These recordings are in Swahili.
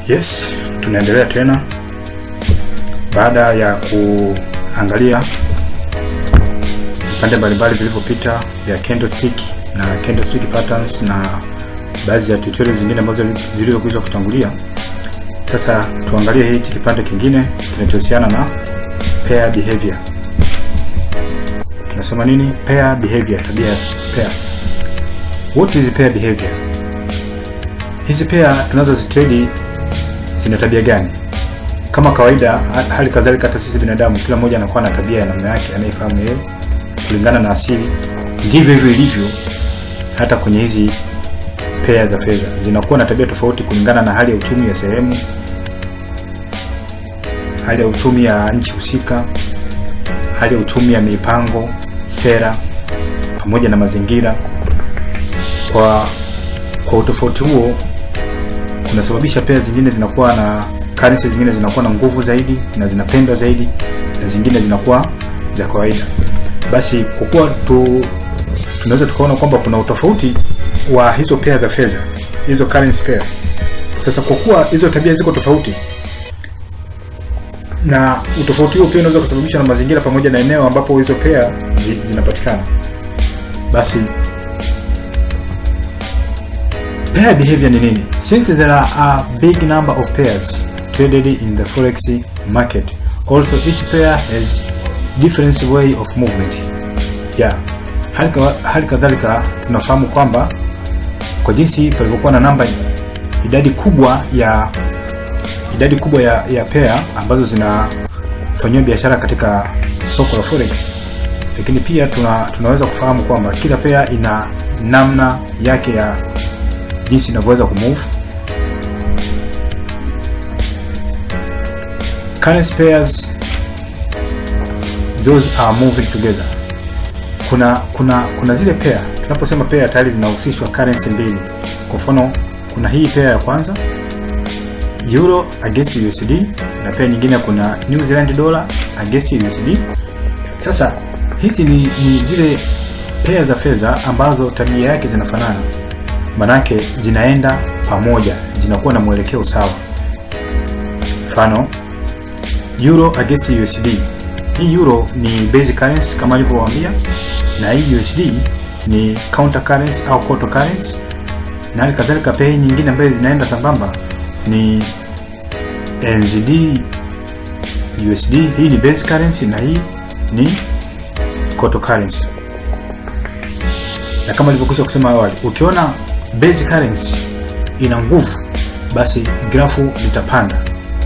Yes, tunaendelea tena baada ya kuangalia vipande mbalimbali vilivyopita vya candlestick na candlestick patterns na baadhi ya tutorials zingine ambazo zilizokwisha kutangulia. Sasa tuangalie hichi kipande kingine kinachohusiana na pair behavior. Tunasema nini? Pair behavior, tabia ya pair. What is pair behavior? Hizi pair tunazozitrade zina tabia gani? Kama kawaida, hali kadhalika hata sisi binadamu, kila mmoja anakuwa na tabia ya namna yake anayefahamu yeye kulingana na asili. Ndivyo hivyo ilivyo hata kwenye hizi pair za fedha, zinakuwa na tabia tofauti kulingana na hali ya uchumi ya sehemu, hali ya uchumi ya nchi husika, hali ya uchumi ya mipango, sera pamoja na mazingira. Kwa kwa utofauti huo kunasababisha pair zingine zinakuwa na currency zingine zinakuwa na nguvu zaidi na zinapendwa zaidi na zingine zinakuwa za kawaida. Basi kwa kuwa tu tunaweza tukaona kwamba kuna utofauti wa hizo pair za fedha, hizo currency pair. Sasa kwa kuwa hizo tabia ziko tofauti na utofauti huo pia unaweza kusababishwa na mazingira pamoja na eneo ambapo hizo pair zi, zinapatikana, basi pair behavior ni nini? Since there are a big number of pairs traded in the forex market, also each pair has different way of movement. Yeah. Hali kadhalika tunafahamu kwamba kwa jinsi palivyokuwa na namba idadi kubwa ya idadi kubwa ya, ya pair ambazo zinafanyiwa biashara katika soko la forex, lakini pia tuna, tunaweza kufahamu kwamba kila pair ina namna yake ya jinsi inavyoweza kumove. Currency pairs those are moving together. Kuna kuna kuna zile pair, tunaposema pair tayari zinahusishwa currency mbili. Kwa mfano kuna hii pair ya kwanza euro against USD na pair nyingine kuna New Zealand dollar against USD. Sasa hizi ni, ni zile pair za fedha ambazo tabia yake zinafanana manake zinaenda pamoja, zinakuwa na mwelekeo sawa. Mfano euro against USD. Hii euro ni basic currency kama alivyowaambia, na hii USD ni counter currency au counter currency, na hali kadhalika pia hii nyingine ambayo zinaenda sambamba ni NZD USD. Hii ni basic currency na hii ni counter currency, na kama nilivyokwisha kusema awali, ukiona basic currency ina nguvu, basi grafu litapanda,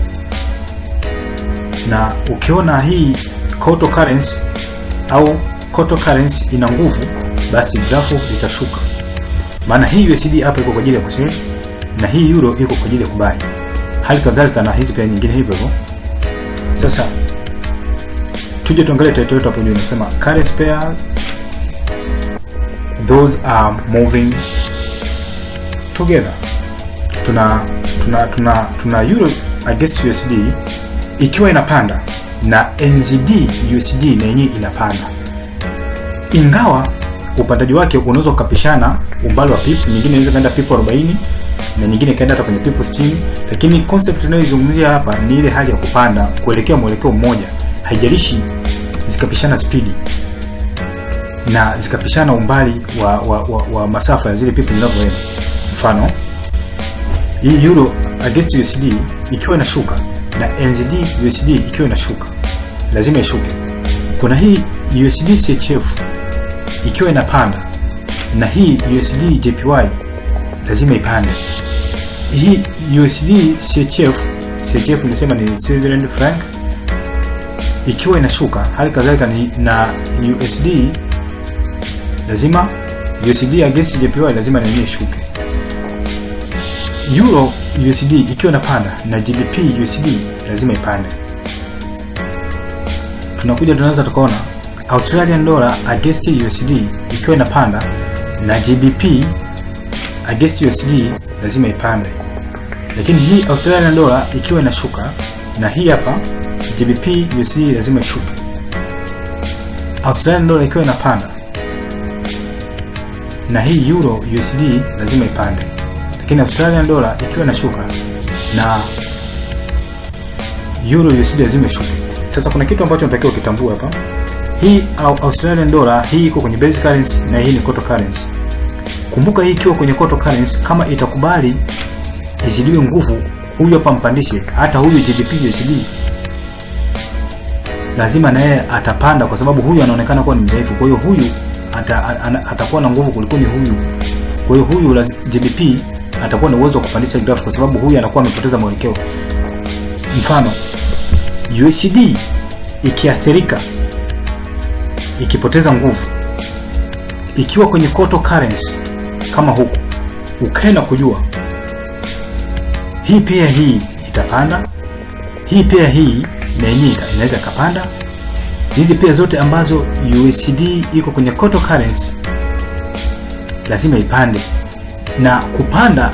na ukiona hii counter currency au counter currency ina nguvu, basi grafu litashuka. Maana hii USD hapa iko kwa ajili ya kusell na hii euro iko kwa ajili ya kubai, hali kadhalika na hizi pia nyingine hivyo hivyo. Sasa tuje tuangalie title yetu hapo juu, inasema currency pair those are moving together. Tuna tuna tuna tuna euro against USD ikiwa inapanda na NZD USD na yenyewe inapanda, ingawa upandaji wake unaweza ukapishana umbali wa pip, nyingine inaweza kaenda pip 40 na nyingine kaenda hata kwenye pip 60, lakini concept tunayoizungumzia hapa ni ile hali ya kupanda kuelekea mwelekeo mmoja, haijalishi zikapishana spidi na zikapishana umbali wa, wa, wa, wa masafa ya zile pipu zinavyoenda. Mfano hii euro against USD ikiwa inashuka na NZD USD ikiwa inashuka, lazima ishuke. Kuna hii USD CHF ikiwa inapanda na hii USD JPY lazima ipande. Hii USD CHF CHF nisema ni Switzerland franc ikiwa inashuka, hali kadhalika ni na USD lazima USD against JPY lazima nenyewe ishuke. Euro USD ikiwa inapanda na GBP USD lazima ipande. Tunakuja tunaweza tukaona Australian dollar against USD ikiwa inapanda na GBP against USD lazima ipande, lakini hii Australian dollar ikiwa inashuka na hii hapa GBP USD lazima ishuke. Australian dollar ikiwa inapanda na hii euro USD lazima ipande, lakini Australian dollar ikiwa inashuka na euro USD lazima ishuke. Sasa kuna kitu ambacho natakiwa kitambue hapa. Hii au Australian dollar hii iko kwenye base currency na hii ni coto currency. Kumbuka hii ikiwa kwenye coto currency, kama itakubali izidiwe nguvu, huyu hapa mpandishe, hata huyu GBP USD lazima na yeye atapanda, kwa sababu huyu anaonekana kuwa ni mdhaifu. Kwa hiyo huyu ata, ata, atakuwa na nguvu kuliko ni huyu. Kwa hiyo huyu laz, GBP atakuwa na uwezo wa kupandisha graph, kwa sababu huyu anakuwa amepoteza mwelekeo. Mfano USD ikiathirika, ikipoteza nguvu, ikiwa kwenye coto currency kama huku, ukaenda kujua hii pia hii itapanda, hii pia hii na yenyewe inaweza ikapanda. Hizi pia zote ambazo USD iko kwenye coto currency lazima ipande, na kupanda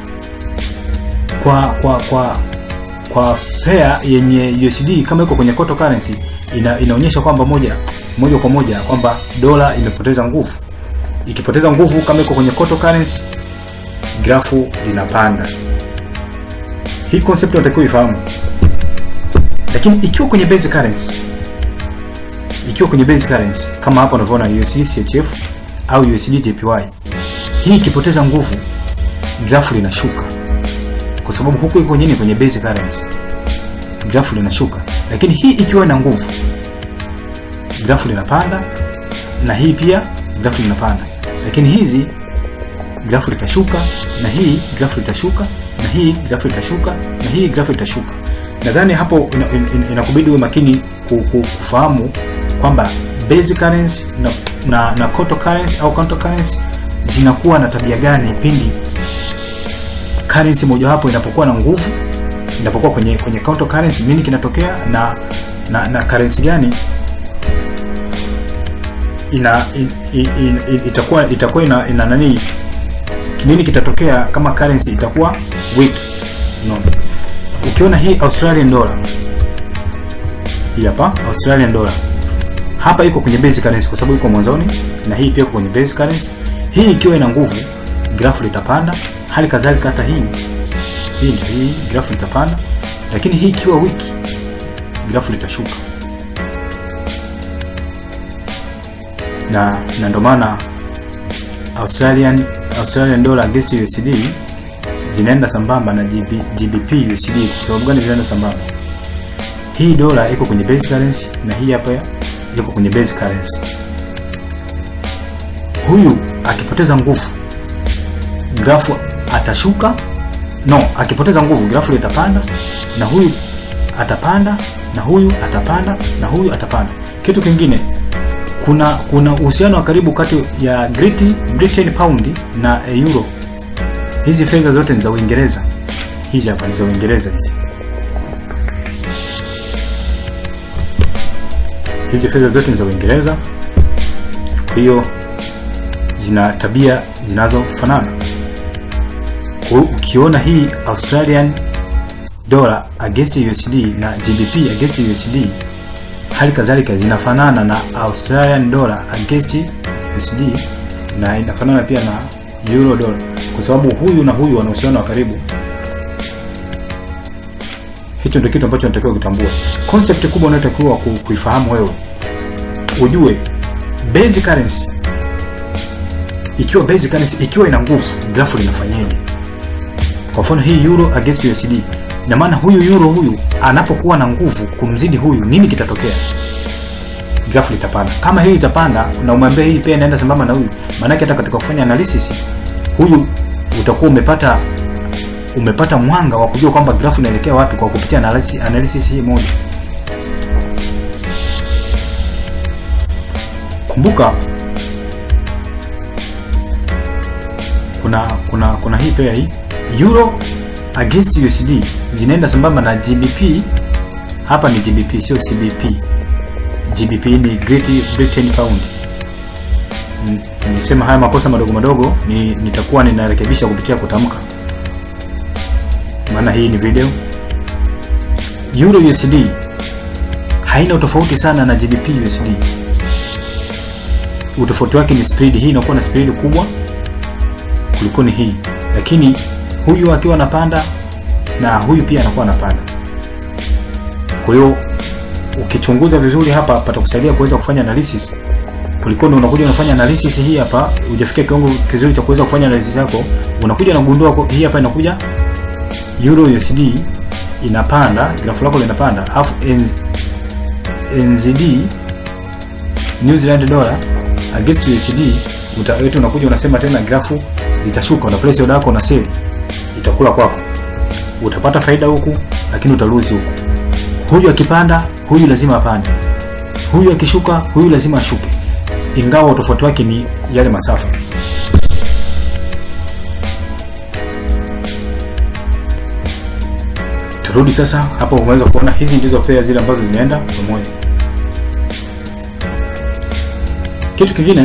kwa kwa kwa kwa pair yenye USD kama iko kwenye coto currency ina, inaonyesha kwamba moja moja kwa moja kwamba dola imepoteza nguvu. Ikipoteza nguvu kama iko kwenye coto currency, grafu linapanda. Hii concept unatakiwa ifahamu. Lakini ikiwa kwenye base currency, ikiwa kwenye base currency kama hapa unavyoona USD CHF au USD JPY, hii ikipoteza nguvu, grafu linashuka kwa sababu huku iko nini kwenye base currency, grafu linashuka. Lakini hii ikiwa na nguvu, grafu linapanda, na hii pia grafu linapanda. Lakini hizi grafu litashuka, na hii grafu litashuka, na hii grafu litashuka, na hii grafu litashuka. Nadhani hapo inakubidi uwe makini kufahamu kwamba base currency na, na, na counter currency au counter currency zinakuwa na tabia gani pindi currency mojawapo inapokuwa na nguvu, inapokuwa kwenye kwenye counter currency, nini kinatokea na na, na currency gani ina in, in, in, itakuwa itakuwa ina, ina nani, nini kitatokea kama currency itakuwa weak no. Ukiona hii Australian dollar hii hapa Australian dollar hapa iko kwenye base currency kwa sababu iko mwanzoni, na hii pia iko kwenye base currency. Hii ikiwa ina nguvu, grafu litapanda. Hali kadhalika hata hii hii ndio hii grafu litapanda, lakini hii ikiwa wiki, grafu litashuka. Na na ndio maana Australian Australian dollar against USD zinaenda sambamba na GB, GBP USD. Kwa sababu gani zinaenda sambamba? Hii dola iko kwenye base currency na hii hapa iko kwenye base currency. Huyu akipoteza nguvu grafu atashuka, no, akipoteza nguvu grafu litapanda, na huyu atapanda, na huyu atapanda, na huyu atapanda. Kitu kingine, kuna kuna uhusiano wa karibu kati ya Great Britain pound na euro. Hizi fedha zote ni za Uingereza. Hizi hapa ni za Uingereza hizi. Hizi fedha zote ni za Uingereza. Kwa hiyo zina tabia zinazofanana. Kwa hiyo ukiona hii Australian dollar against USD na GBP against USD hali kadhalika zinafanana na Australian dollar against USD na inafanana pia na euro dollar, kwa sababu huyu na huyu wana uhusiano wa karibu. Hicho ndio kitu ambacho natakiwa kutambua. Concept kubwa unayotakiwa kuifahamu wewe, ujue base currency ikiwa base currency ikiwa ina nguvu, grafu linafanyaje? Kwa mfano hii euro against USD, na maana huyu euro huyu anapokuwa na nguvu kumzidi huyu, nini kitatokea? Grafu litapanda. Kama hii itapanda na umwambia hii pia inaenda sambamba na huyu, maana hata katika kufanya analysis huyu utakuwa umepata umepata mwanga wa kujua kwamba grafu inaelekea wapi kwa kupitia analysis, analysis hii moja. Kumbuka kuna kuna kuna hii pia hii euro against USD zinaenda sambamba na GBP. Hapa ni GBP sio CBP. GBP ni Great Britain pound. Nilisema haya makosa madogo madogo ni nitakuwa ninarekebisha kupitia kutamka, maana hii ni video. Euro USD haina utofauti sana na GBP USD. Utofauti wake ni spread. Hii inakuwa na spread kubwa kuliko ni hii, lakini huyu akiwa anapanda, na huyu pia anakuwa anapanda. Kwa hiyo ukichunguza vizuri hapa patakusaidia kuweza kufanya analysis kuliko unakuja unafanya analysis hii hapa, hujafikia kiwango kizuri cha kuweza kufanya analysis yako, unakuja unagundua hii hapa inakuja Euro USD inapanda, grafu lako linapanda, alafu NZD New Zealand dollar against USD utawetu unakuja unasema tena grafu litashuka, una place order yako na sell itakula kwako, utapata faida huku, lakini utaluzi huku. Huyu akipanda, huyu lazima apande, huyu akishuka, huyu lazima ashuke, ingawa utofauti wake ni yale masafa. Turudi sasa hapo, umeweza kuona hizi ndizo pair zile ambazo zinaenda pamoja. Kitu kingine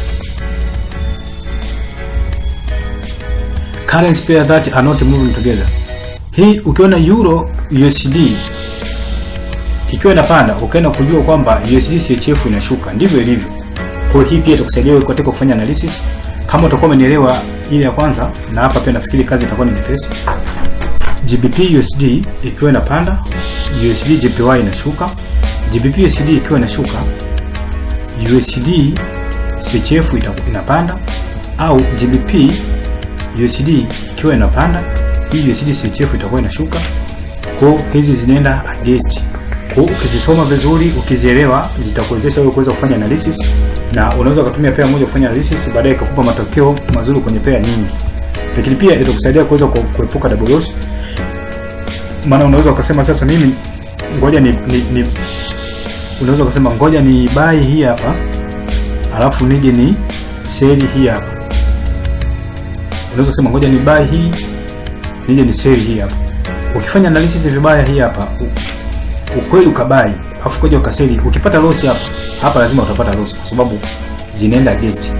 currency pair that are not moving together. Hii ukiona euro USD ikiwa inapanda, ukaenda kujua kwamba USD CHF inashuka, ndivyo ilivyo. Kwa hii pia itakusaidia wewe katika kufanya analysis, kama utakuwa umenielewa ile ya kwanza, na hapa pia nafikiri kazi itakuwa ni nyepesi. GBP USD ikiwa inapanda, USD JPY inashuka. GBP USD ikiwa inashuka, USD CHF inapanda, au GBP USD ikiwa inapanda, hii USD CHF itakuwa inashuka. Kwa hizi zinaenda against. Kwa ukizisoma vizuri, ukizielewa, zitakuwezesha wewe kuweza kufanya analysis, na unaweza kutumia pair moja kufanya analysis, baadaye ikakupa matokeo mazuri kwenye pair nyingi. Lakini pia itakusaidia kuweza kuepuka double loss, maana unaweza ukasema sasa, mimi ngoja ni, ni, ni unaweza ukasema ngoja ni buy hii hapa alafu nije ni sell hii hapa. Unaweza kusema ngoja ni buy hii nije ni sell hii hapa. Ukifanya analysis vibaya hii hapa, ukweli ukabai alafu koja ukaseli, ukipata loss hapa hapa, lazima utapata loss kwa sababu zinaenda against,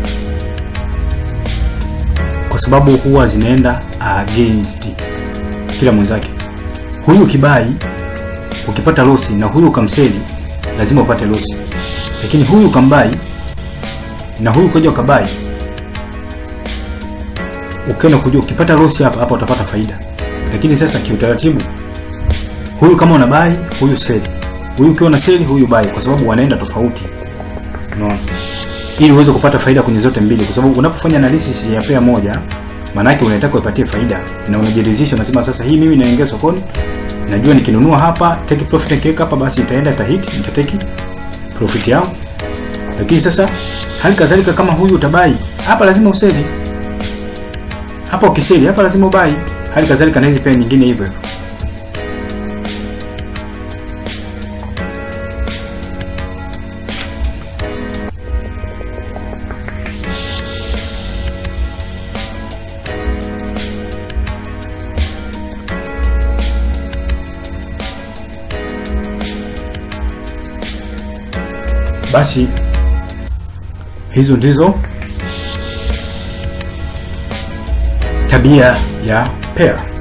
kwa sababu huwa zinaenda against kila mwenzake. Huyu kibai ukipata loss na huyu ukamseli, lazima upate loss, lakini huyu ukambai na huyu koja ukabai, ukienda kujua ukipata loss hapa hapa utapata faida. Lakini sasa kiutaratibu, huyu kama una buy, huyu sell, huyu ukiwa na sell, huyu buy, kwa sababu wanaenda tofauti, unaona, ili uweze kupata faida kwenye zote mbili, kwa sababu unapofanya analysis ya pair moja, maana yake unataka uipatie faida na unajiridhisha, unasema sasa, hii mimi naingia sokoni, najua nikinunua hapa take profit, nikiweka hapa, basi itaenda tahiti, nitateki profit yangu. Lakini sasa hali kadhalika, kama huyu utabai hapa, lazima useli hapa, ukiseli hapa, lazima ubai. Hali kadhalika na hizi pair nyingine hivyo hivyo. Basi hizo ndizo tabia ya pair.